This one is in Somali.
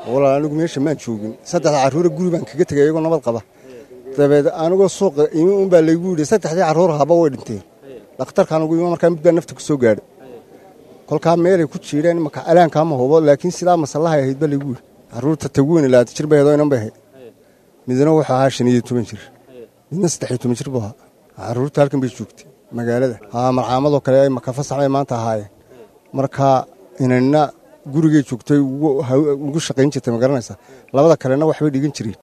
walaal anigu meesha maan joogin saddexda carruura guri baan kaga tegay iyagoo nabad qaba dabeed anigoo suuqa imi un baa laygu yidhi saddexdii carruur haba way dhinteen dhakhtarkaan ugu imi markaa mid baa nafta ku soo gaadhay kolkaa meelay ku jiireen imaka alaankaama hubo laakiin sidaa masallahay ahayd baa laygu yidhi carruurta taguweyne labaatan jir bay ahayd oo inan bay ahayd midna wuxuu ahaa shan iyo toban jir midna saddex iyo toban jir buu ahaa carruurta halkan bay joogtay magaalada haa marcaamadoo kale ay maka fasax bay maanta ahaayeen marka inanna gurigay joogtay ugu shaqayn jirtay ma garanaysaa labada kalena waxbay dhigan jireen